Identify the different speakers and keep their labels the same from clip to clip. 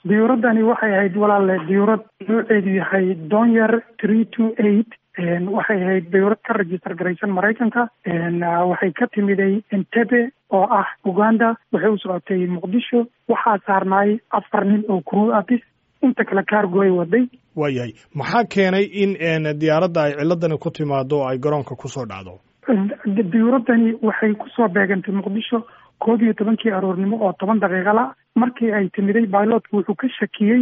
Speaker 1: diyuuraddani waxay ahayd walaale diyuurad nooceedu yahay donyer three two eight waxay ahayd diyuurad ka register garaysan maraykanka waxay ka timiday entebe oo ah uganda waxay u socotay muqdisho waxaa saarnaay afar nin oo crew abis inta kale cargo ay waday
Speaker 2: waayahay maxaa keenay in diyaaradda ay ciladani ku timaado oo ay garoonka kusoo dhacdo
Speaker 1: diyuuraddani waxay kusoo beegantay muqdisho koob iyo tobankii aroornimo oo toban daqiiqala markii ay timiday bilotka wuxuu ka shakiyey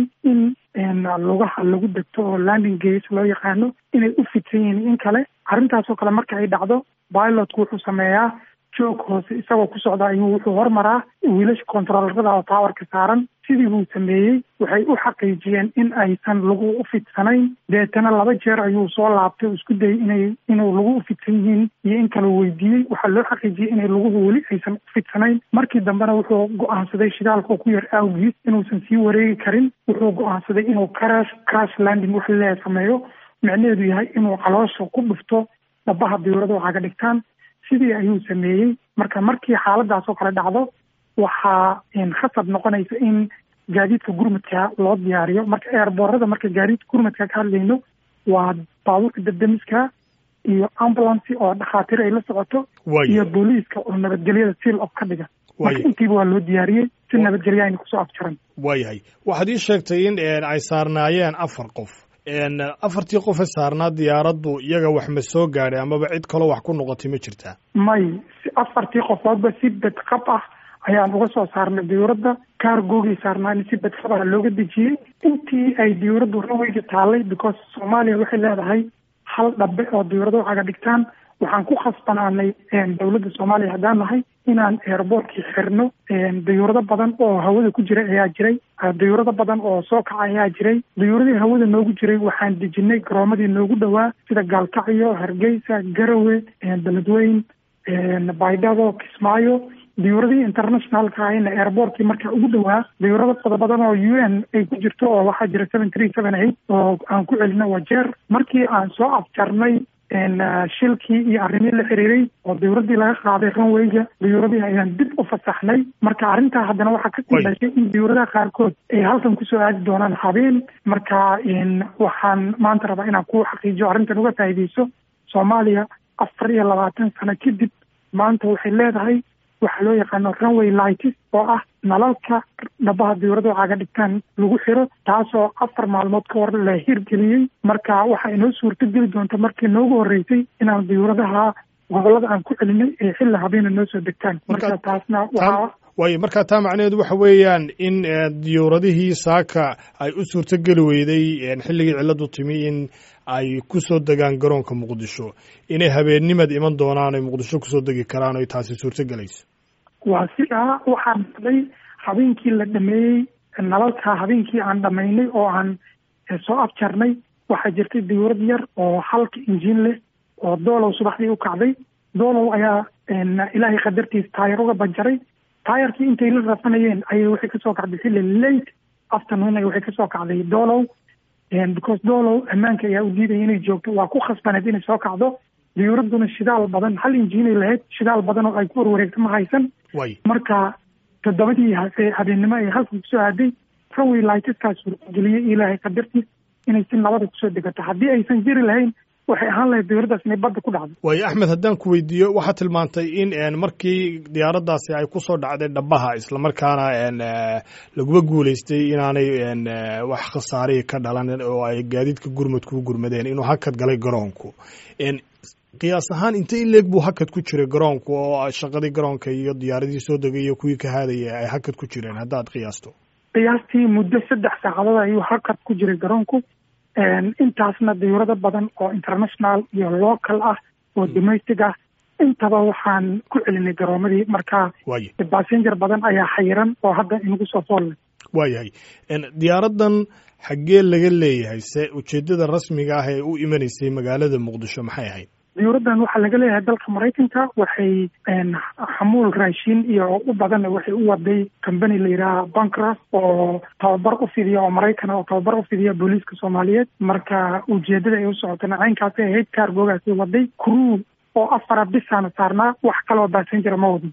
Speaker 1: in lugaha lagu degto oo landing gas loo yaqaano inay u fidsan yihiin in kale arrintaasoo kale marka ay dhacdo pilotku wuxuu sameeyaa joog hoose isagoo ku socda ayuu wuxuu hormaraa wiilasha controllerada oo towerka saaran sidii buu sameeyey waxay u xaqiijiyeen in aysan lagu u fidsanayn deetana laba jeer ayuu soo laabtay oo isku dayay inay inuu lagu u fidsan yihiin iyo in kale weydiiyey waxaa loo xaqiijiyey inay laguhu weli aysan u fidsanayn markii dambena wuxuu go-aansaday shidaalka ku yar awgiis inuusan sii wareegi karin wuxuu go-aansaday inuu crash crash landing wax leeya sameeyo micnaheedu yahay inuu caloosha ku dhufto dhabaha diyuurada waxaa ka dhigtaan sidii ayuu sameeyey marka markii xaaladaas oo kale dhacdo waxaa khasab noqonaysa in gaadiidka gurmadka loo diyaariyo marka eerboorada marka gaadiidka gurmadka ka hadlayno waa baabuurka dabdamiska iyo ambulance oo dhakhaatiir ay la socoto iyo booliiska oo nabadgelyada seal of ka dhiga marka intiiba waa loo diyaariyey si nabadgelya ayna kusoo afjaran
Speaker 2: waayahay waxaad ii sheegtay in ay saarnaayeen afar qof afartii qofe saarnaa diyaaraddu iyaga wax ma soo gaadhay amaba cid kaloo wax ku noqotay ma jirtaa
Speaker 1: may afartii qofoodba si bedqab ah ayaan uga soo saarnay diyuuradda kaargoogii saarnaana si bedqab ah looga dejiyey intii ay diyuuraddu raweyga taallay because soomaaliya waxay leedahay hal dhabe oo diyuurada waxaaga dhigtaan waxaan ku khasbanaanay dowladda soomaaliya haddaan nahay inaan airboortkii xirno dayuurado badan oo hawada ku jira ayaa jiray dayuurado badan oo soo kaca ayaa jiray dayuuradii hawada noogu jiray waxaan dejinay garoomadii noogu dhowaa sida gaalkacyo hargeysa garawe beledweyn baydhabo kismaayo dayuuradii internationalka ahayna airboortkii markaa ugu dhowaa dayuurado fada badan oo u n ay ku jirto oo waxaa jira seven three seven eight oo aan ku celino wajeer markii aan soo afjarnay shilkii iyo arrimihii la xiriiray oo dayuuradii laga qaaday runwayga dayuuradii ayaan dib u fasaxnay marka arrintaa haddana waxaa kasii dhashay in dayuuradaha qaarkood ay halkan kusoo aadi doonaan habeen marka waxaan maanta rabaa inaan ku xaqiijiyo arrintan uga faa'iideyso soomaaliya afar iyo labaatan sano kadib maanta waxay leedahay waxaa loo yaqaano runway lights oo ah nalalka dhabaha diyuurada waxaaga dhigtaan lagu xiro taasoo afar maalmood ka hor la hirgeliyey marka waxaa inoo suurto geli doonta markii noogu horreysay inaan diyuuradaha gobolada aan ku celinay ee xilli habeena noo soo degtaan marka taasna waxaa
Speaker 2: waayo markaa taa macnaheedu waxa weeyaan in diyuuradihii saaka ay u suurto geli weyday xilligii cilladu timi in ay kusoo degaan garoonka muqdisho inay habeennimad iman doonaan oy muqdisho kusoo degi karaan oy taasi suurto gelayso
Speaker 1: waa sidaa waxaa dhacday habeenkii la dhameeyey nalalka habeenkii aan dhamaynay oo aan soo afjarnay waxaa jirtay diyuurad yar oo halka injiin leh oo doolow subaxdii u kacday doolow ayaa ilaahay qadartiisa taayar uga banjaray taayarkii intay la rafanayeen ayay waxay kasoo kacday xilli late afternoon ay waxay kasoo kacday doolow because doolow ammaanka ayaa u diidaya inay joogto waa ku khasbaneed inay soo kacdo diyuuradduna shidaal badan hal injiinay lahayd shidaal badan oo ay ku warwareegto ma haysan marka toddobadii habeennimo ay halkan kusoo aaday runway lightiskaas suurtageliyey ilaahay qadartiis inay si nabada kusoo degato haddii aysan jiri lahayn waxay ahaan lahayd diyuuraddaas inay badda ku dhacdo
Speaker 2: waayo axmed haddaan ku weydiiyo waxaad tilmaantay in markii diyaaraddaasi ay kusoo dhacday dhabaha islamarkaana laguma guulaystay inaanay wax khasaarihi ka dhalan oo ay gaadiidka gurmadku u gurmadeen inuu hakad galay garoonku qiyaas ahaan inte in leeg buu hakad ku jiray garoonku oo shaqadii garoonka iyo diyaaradii soo degay iyo kuwii ka haadaya ay hakad ku jireen haddaad qiyaasto
Speaker 1: qiyaastii muddo saddex saacadood ayuu hakad ku jiray garoonku intaasna diyuurado badan oo international iyo local ah oo domestic ah intaba waxaan ku celinay garoomadii marka bassenger badan ayaa xayiran oo hadda inagu soo foollay
Speaker 2: waayahay diyaaraddan xaggee laga leeyahay se ujeeddada rasmiga ah ee u imanaysay magaalada muqdisho maxay ahayd
Speaker 1: diyuuraddan waxaa laga leeyahay dalka maraykanka waxay xamuul raashin iyo u badan waxay u waday company la yidhaaha bancras oo tababar u fidiya oo maraykana oo tababar u fidiya booliiska soomaaliyeed marka ujeedada ay u socotana caynkaasay ahayd kaargoogaasay waday crew oo afara bisaana saarnaa wax kaloo bassengera ma wadin